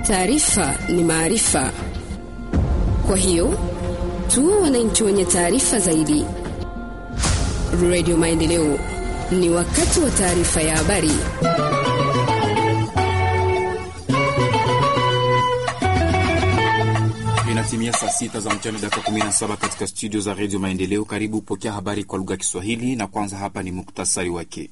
Taarifa ni maarifa, kwa hiyo tuwe wananchi wenye taarifa zaidi. Radio Maendeleo, ni wakati wa taarifa ya habari. Inatimia saa sita za mchana dakika 17 katika studio za redio Maendeleo. Karibu pokea habari kwa lugha ya Kiswahili, na kwanza hapa ni muktasari wake.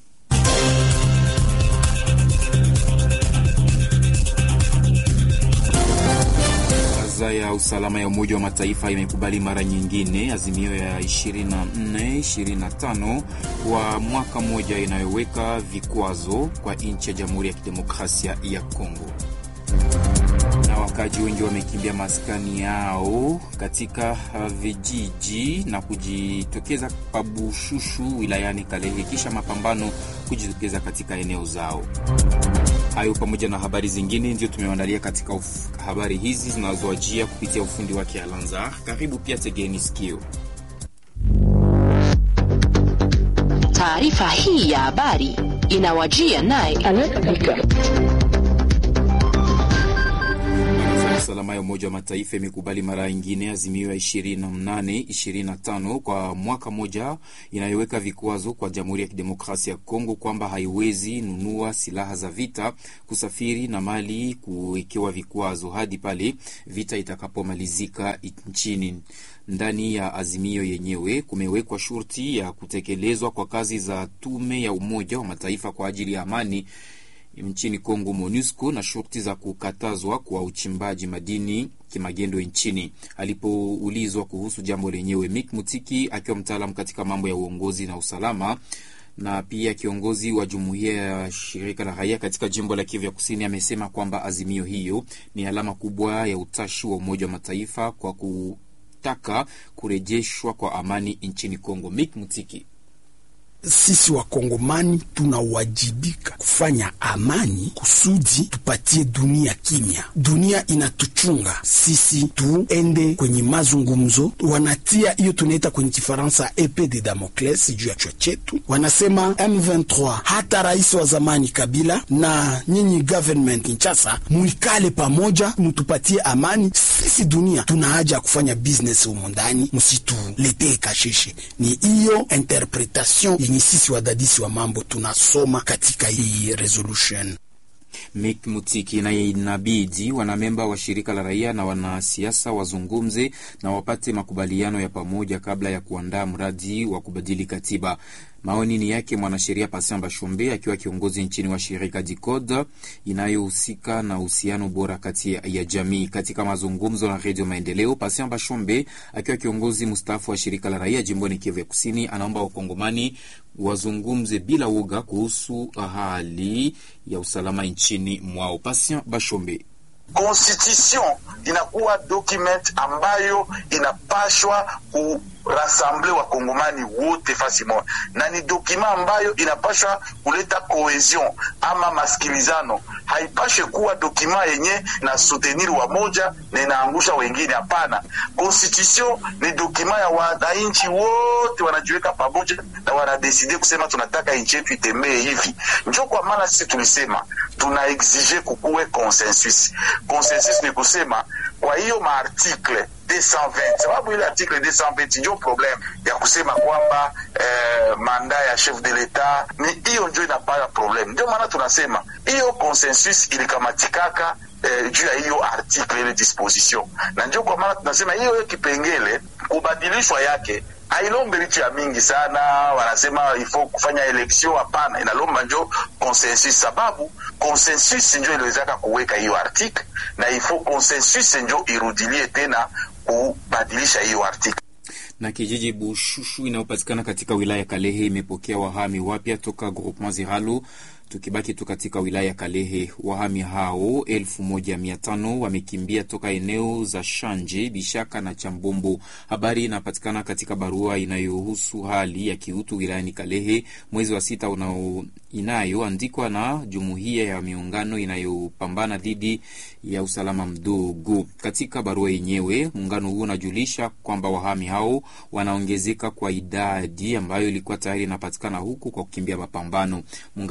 Baraza ya usalama ya Umoja wa Mataifa imekubali mara nyingine azimio ya 24 25 kwa mwaka mmoja inayoweka vikwazo kwa nchi ya Jamhuri ya Kidemokrasia ya Kongo na wakaji wengi wamekimbia maskani yao katika vijiji na kujitokeza Pabushushu wilayani Kalehe kisha mapambano kujitokeza katika eneo zao. Hayo pamoja na habari zingine ndio tumewaandalia katika uf, habari hizi zinazoajia kupitia ufundi wake Alanzar. Karibu pia, tegeni sikio. Taarifa hii ya habari inawajia naye usalama ya Umoja wa Mataifa imekubali mara nyingine azimio ya 28 25 kwa mwaka moja inayoweka vikwazo kwa Jamhuri ya Kidemokrasia ya Kongo kwamba haiwezi nunua silaha za vita, kusafiri na mali kuwekewa vikwazo hadi pale vita itakapomalizika nchini. Ndani ya azimio yenyewe kumewekwa shurti ya kutekelezwa kwa kazi za tume ya Umoja wa Mataifa kwa ajili ya amani nchini Kongo, MONUSCO, na shurti za kukatazwa kwa uchimbaji madini kimagendo nchini. Alipoulizwa kuhusu jambo lenyewe, Mick Mutiki akiwa mtaalamu katika mambo ya uongozi na usalama na pia kiongozi wa jumuiya ya shirika la raia katika jimbo la Kivu ya Kusini amesema kwamba azimio hiyo ni alama kubwa ya utashi wa Umoja wa Mataifa kwa kutaka kurejeshwa kwa amani nchini Kongo. Mick Mutiki sisi Wakongomani tunawajibika kufanya amani kusudi tupatie dunia kimya. Dunia inatuchunga sisi, tuende kwenye mazungumzo. Wanatia hiyo tunaita kwenye Kifaransa epe de Damocles juu ya chwa chetu, wanasema M23. Hata rais wa zamani Kabila na nyinyi government Kinshasa, mwikale pamoja, mutupatie amani. Sisi dunia tuna haja ya kufanya business humo ndani, msituletee kasheshe. Ni hiyo interpretation yenye sisi wadadisi wa mambo tunasoma katika hii resolution. Mick Mutiki naye inabidi wanamemba wa shirika la raia na wanasiasa wazungumze na wapate makubaliano ya pamoja kabla ya kuandaa mradi wa kubadili katiba. Maoni ni yake mwanasheria Patient Bashombe akiwa kiongozi nchini wa shirika DICODE inayohusika na uhusiano bora kati ya jamii. Katika mazungumzo na Redio Maendeleo, Patient Bashombe akiwa kiongozi mstaafu wa shirika la raia jimboni Kivu ya Kusini anaomba wakongomani wazungumze bila woga kuhusu hali ya usalama nchini mwao. Patient Bashombe: Constitution inakuwa document ambayo inapashwa ku rasamble wakongomani wote fasi moja, na ni dokima ambayo inapashwa kuleta cohesion ama masikilizano. Haipashe kuwa dokima yenye na soutenir wa moja na inaangusha wengine. Hapana, constitution ni dokima ya wananchi wote, wanajiweka pamoja na wanadeside kusema tunataka nchi yetu itembee hivi. Njo kwa maana sisi tulisema tuna exige kukuwe consensus. Consensus ni kusema kwa hiyo maartikle 220 sababu ile article 220 ndio problem ya kusema kwamba eh, manda ya chef de l'etat ni hiyo ndio inapata problem. Ndio maana tunasema hiyo consensus ilikamatikaka eh, juu ya hiyo article ile disposition, na ndio kwa maana tunasema hiyo kipengele kubadilishwa yake ailombe licha ya mingi sana, wanasema ifo kufanya election. Hapana, inalomba njo consensus, sababu consensus njo iliwezaka kuweka hiyo article na ifo consensus njo irudilie tena kubadilisha hiyo article. Na kijiji Bushushu inayopatikana katika wilaya ya Kalehe imepokea wahami wapya toka groupement Ziralo. Tukibaki tu katika wilaya ya Kalehe, wahami hao elfu moja mia tano wamekimbia toka eneo za Shanje, Bishaka na Chambombo. Habari inapatikana katika barua inayohusu hali ya kiutu wilayani Kalehe mwezi wa sita unao inayoandikwa na jumuiya ya miungano inayopambana dhidi ya usalama mdogo. Katika barua yenyewe, muungano huo unajulisha kwamba wahami hao wanaongezeka kwa idadi ambayo ilikuwa tayari inapatikana huku kwa kukimbia mapambano. Muungano huo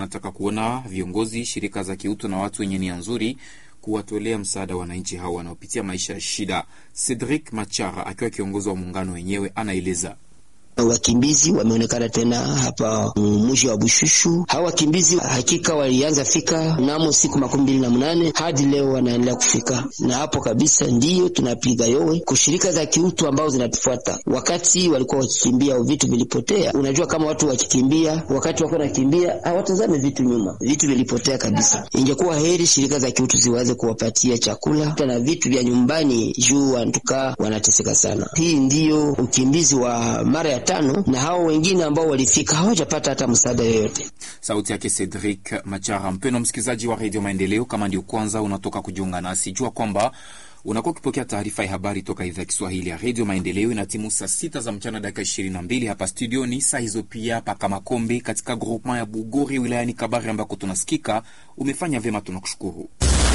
inataka kuona viongozi, shirika za kiutu na watu wenye nia nzuri kuwatolea msaada wananchi hao wanaopitia maisha ya shida. Cedric Machara akiwa kiongozi wa muungano wenyewe anaeleza. Wakimbizi wameonekana tena hapa mwisho wa Bushushu. Hawa wakimbizi hakika walianza fika mnamo siku makumi mbili na mnane hadi leo wanaendelea kufika, na hapo kabisa ndiyo tunapiga yowe kushirika za kiutu ambao zinatufuata. Wakati walikuwa wakikimbia vitu vilipotea. Unajua, kama watu wakikimbia, wakati wako nakimbia hawatazame vitu nyuma, vitu vilipotea kabisa. Ingekuwa heri shirika za kiutu ziwaze kuwapatia chakula na vitu vya nyumbani, juu wantukaa wanateseka sana. Hii ndiyo ukimbizi wa mara ya tano na hao wengine ambao walifika hawajapata hata msaada yoyote. Sauti yake Cedric Machara. Mpendwa msikilizaji wa redio Maendeleo, kama ndio kwanza unatoka kujiunga nasi, jua kwamba unakuwa ukipokea taarifa ya habari toka idhaa ya Kiswahili ya redio Maendeleo. Ina timu saa sita za mchana dakika ishirini na mbili hapa studioni, saa hizo pia paka Makombe katika groupement ya Bugori wilayani Kabari ambako tunasikika. Umefanya vyema, tunakushukuru.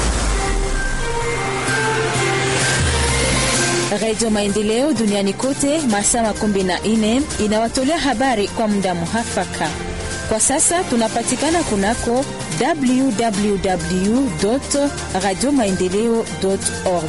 Redio Maendeleo duniani kote masaa makumi na nne inawatolea habari kwa muda muhafaka. Kwa sasa tunapatikana kunako www radio maendeleo org.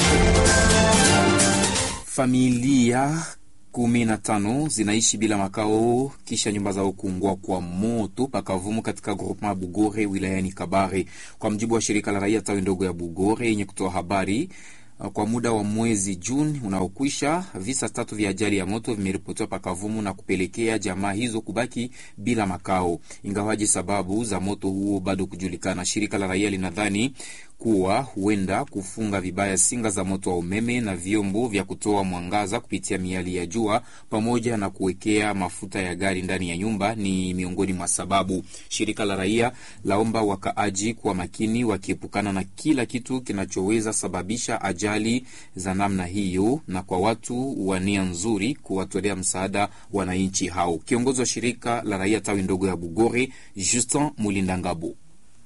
Familia kumi na tano zinaishi bila makao kisha nyumba zao kuungua kwa moto pakavumu katika groupement ya Bugore wilayani Kabare, kwa mjibu wa shirika la raia tawi ndogo ya Bugore yenye kutoa habari kwa muda wa mwezi Juni unaokwisha visa tatu vya ajali ya moto vimeripotiwa pakavumu na kupelekea jamaa hizo kubaki bila makao, ingawaji sababu za moto huo bado kujulikana. Shirika la raia linadhani kuwa huenda kufunga vibaya singa za moto wa umeme na vyombo vya kutoa mwangaza kupitia miali ya jua pamoja na kuwekea mafuta ya gari ndani ya nyumba ni miongoni mwa sababu. Shirika la raia laomba wakaaji kuwa makini, wakiepukana na kila kitu kinachoweza sababisha ajali za namna hiyo, na kwa watu wa nia nzuri kuwatolea msaada wananchi hao. Kiongozi wa shirika la raia tawi ndogo ya Bugore, Justin Mulindangabo.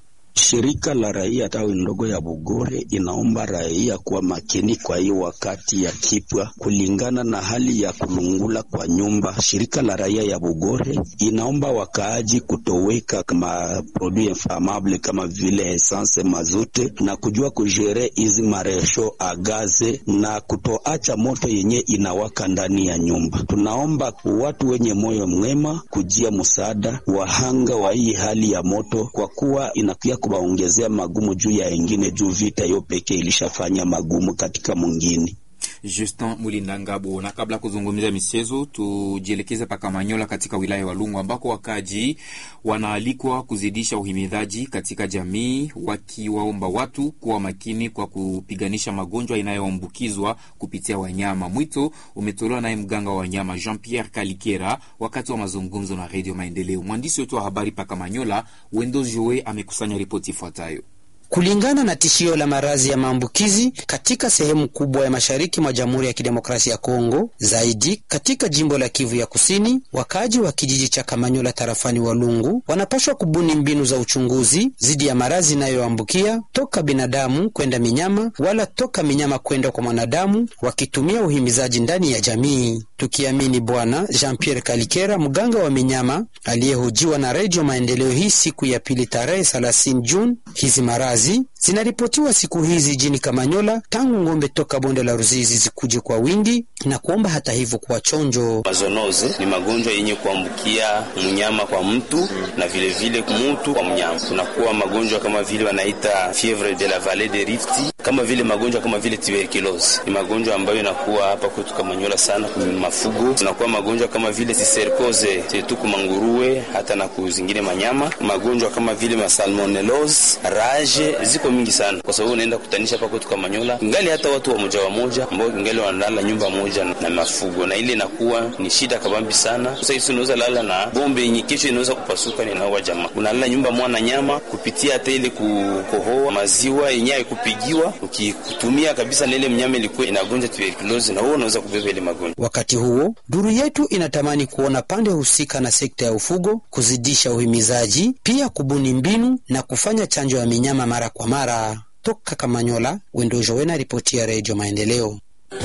Shirika la raia tawi ndogo ya Bugore inaomba raia kuwa makini kwa hiyo wakati ya kipwa, kulingana na hali ya kulungula kwa nyumba. Shirika la raia ya Bugore inaomba wakaaji kutoweka kama produit inflammable kama vile essence, mazute na kujua kujere hizi maresho agaze na kutoacha moto yenye inawaka ndani ya nyumba. Tunaomba watu wenye moyo mwema kujia msaada wahanga wa hii hali ya moto, kwa kuwa inakuya kuwaongezea magumu juu ya wengine, juu vita hiyo pekee ilishafanya magumu katika mwingine. Justin Mulindangabo. Na kabla ya kuzungumzia michezo, tujielekeze paka Manyola katika wilaya ya Walungu ambako wakaji wanaalikwa kuzidisha uhimidhaji katika jamii, wakiwaomba watu kuwa makini kwa kupiganisha magonjwa inayoambukizwa kupitia wanyama. Mwito umetolewa naye mganga wa wanyama Jean Pierre Kalikera wakati wa mazungumzo na Redio Maendeleo. Mwandishi wetu wa habari paka Manyola Wendo Joe amekusanya ripoti ifuatayo. Kulingana na tishio la maradhi ya maambukizi katika sehemu kubwa ya mashariki mwa Jamhuri ya Kidemokrasia ya Kongo, zaidi katika jimbo la Kivu ya Kusini, wakaaji wa kijiji cha Kamanyola tarafani Walungu wanapashwa kubuni mbinu za uchunguzi dhidi ya maradhi inayoambukia toka binadamu kwenda minyama wala toka minyama kwenda kwa mwanadamu, wakitumia uhimizaji ndani ya jamii, tukiamini Bwana Jean Pierre Kalikera, mganga wa minyama aliyehojiwa na Redio Maendeleo hii siku ya pili tarehe 30 Juni. Hizi maradhi zinaripotiwa siku hizi jini Kamanyola tangu ng'ombe toka bonde la Ruzizi zikuje kwa wingi na kuomba hata hivyo kuwa chonjo. Mazonoze ni magonjwa yenye kuambukia mnyama kwa mtu na vilevile vile mtu kwa mnyama. Kunakuwa magonjwa kama vile wanaita fievre de la vallée de Rift, kama vile magonjwa kama vile tuberculose. Ni magonjwa ambayo inakuwa hapa kwetu Kamanyola sana kwa mafugo. Kunakuwa magonjwa kama vile siserkoze tetu kumanguruwe hata na kuzingine manyama. Magonjwa kama vile masalmonellose, rage ziko mingi sana, kwa sababu unaenda kutanisha hapa kwetu Kamanyola ngali hata watu wamoja wamoja ambao ngali wanalala nyumba moja na mafugo, na ile inakuwa ni shida kabambi sana. Sasa hivi unaweza lala na bombe yenye kesho inaweza kupasuka, ninaua jamaa, unalala nyumba mwana nyama kupitia hata ile kukohoa maziwa yenye haikupigiwa, ukitumia kabisa na ile mnyama ilikuwa inagonja tuberculosis, na huo unaweza kubeba ile magonjwa. Wakati huo duru yetu inatamani kuona pande husika na sekta ya ufugo kuzidisha uhimizaji, pia kubuni mbinu na kufanya chanjo ya minyama mara kwa mara. Toka Kamanyola, Wendo Jowena, ripoti ya Redio Maendeleo.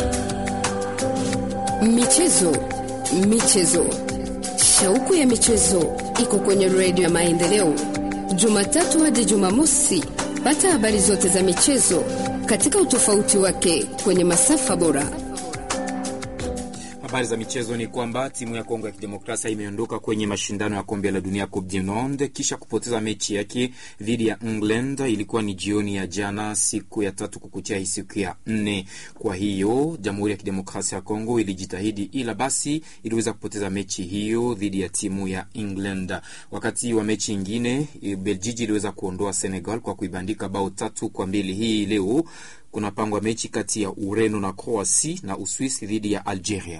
Michezo, michezo, shauku ya michezo iko kwenye Redio ya Maendeleo, Jumatatu hadi Jumamosi. Pata habari zote za michezo katika utofauti wake kwenye masafa bora. Habari za michezo ni kwamba timu ya Kongo ya Kidemokrasia imeondoka kwenye mashindano ya kombe la dunia Coupe du Monde kisha kupoteza mechi yake dhidi ya England. Ilikuwa ni jioni ya jana, siku ya tatu kukutia hii siku ya nne. Kwa hiyo Jamhuri ya Kidemokrasia ya Kongo ilijitahidi, ila basi iliweza kupoteza mechi hiyo dhidi ya timu ya England. Wakati wa mechi ingine, Beljiji iliweza kuondoa Senegal kwa kuibandika bao tatu kwa mbili. Hii leo kunapangwa mechi kati ya Ureno na Croatia na Uswisi dhidi ya Algeria.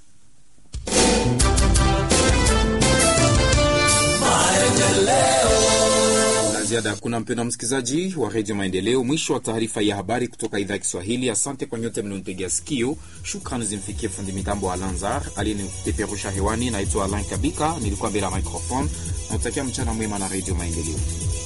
La ziada hakuna, mpendwa msikilizaji wa redio Maendeleo. Mwisho wa taarifa ya habari kutoka idhaa ya Kiswahili. Asante kwa nyote mlionitegea sikio. Shukrani zimfikie fundi mitambo wa Lanzar aliyenipeperusha hewani. Naitwa Alain Kabika, nilikuwa mbele ya microphone. Nautakia mchana mwema na redio Maendeleo.